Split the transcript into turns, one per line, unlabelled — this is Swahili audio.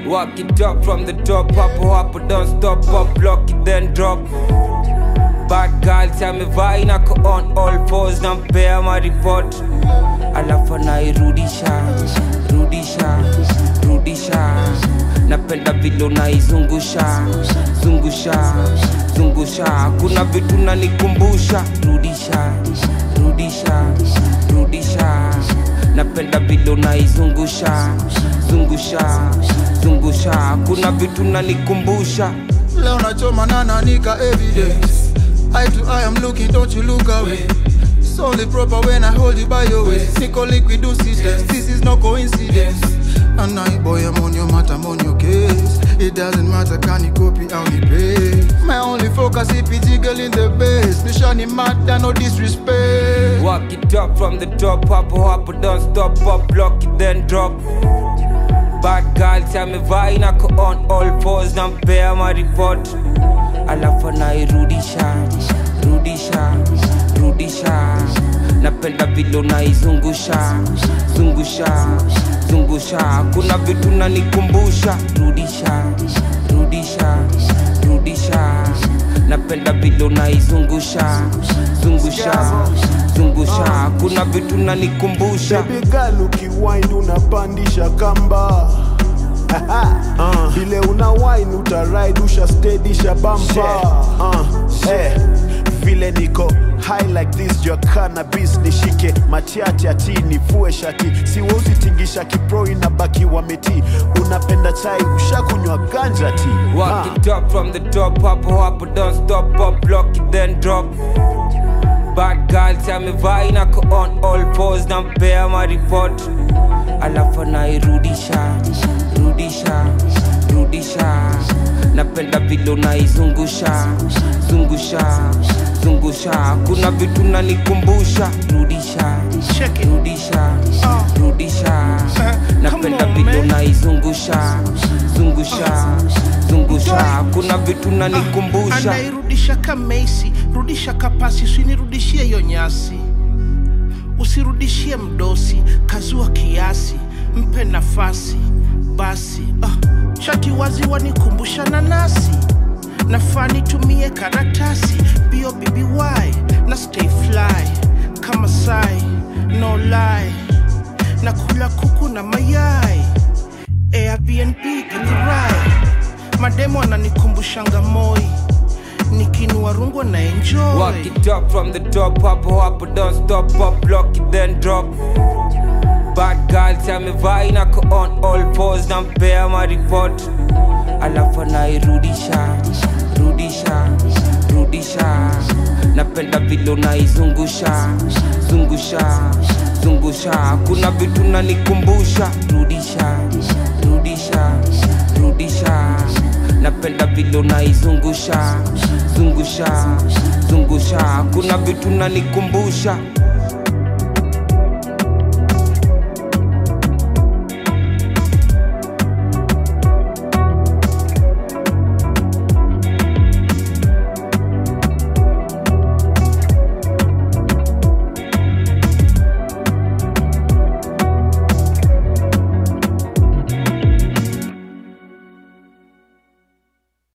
Walk it up from the top, hapo hapo, don't stop, up, block it, then drop. Bad girl amevaa inako on all fours, nampea maripot, alafu anairudisha rudisha rudisha, napenda vile unaizungusha zungusha zungusha, kuna vitu nanikumbusha, rudisha rudisha rudisha, napenda vile unaizungusha zungusha zungusha, kuna vitu nanikumbusha
Leo nachoma na nanika evidence Eye to eye I'm looking, don't you look away It's only proper when I hold you by your waist Nico liquid do systems, this is no coincidence And I boy I'm on your matter, I'm on your case It doesn't matter, can you copy how you pay My only focus if it's girl in the base Nishani matter, no disrespect
Walk it up from the top, hapo hapo, don't stop, up, block it, then drop. Bad girl amevaa inako on all fours, nampea maripot, alafu anairudisha rudisha rudisha, napenda vile unaizungusha zungusha zungusha, kuna vitu nanikumbusha, rudisha rudisha rudisha, napenda vile unaizungusha zungusha zungusha, kuna vitu nanikumbusha
Baby girl ukiwind unapandisha kamba uh, vile una wine utaride ushastedisha bamba uh, eh, vile niko high like this jua cannabis nishike matiati ati nivue shati siwezi tingisha kipro inabaki wameti unapenda chai ushakunywa ganja ti
Walk it up from the top, hapo hapo, don't stop, up, block it, then drop. Bad girl amevaa inako on all fours, nampea maripot, alafu anairudisha rudisha rudisha, napenda vile unaizungusha zungusha zungusha, kuna vitu nanikumbusha, rudisha
Check it.
rudisha
Uh.
rudisha, napenda
on,
vile
man.
unaizungusha zungusha zungusha, kuna vitu nanikumbusha
anairudisha kamesi rudisha kapasi usinirudishie hiyo nyasi usirudishie mdosi kazua kiasi mpe nafasi basi ah, chati wazi wanikumbusha nanasi nafaa nitumie karatasi bio bby na stay fly kama sai no lie na kula kuku na mayai airbnb githurai mademo ananikumbushanga moi nikinua rungu na enjoy
Walk it up from the top, hapo hapo, don't stop, up, block it, then drop. Bad girl amevaa inako on all fours, nampea maripot, alafu anairudisha rudisha rudisha, napenda vile unaizungusha zungusha zungusha, kuna vitu nanikumbusha, rudisha rudisha rudisha, napenda vile unaizungusha zungusha zungusha, kuna vitu nanikumbusha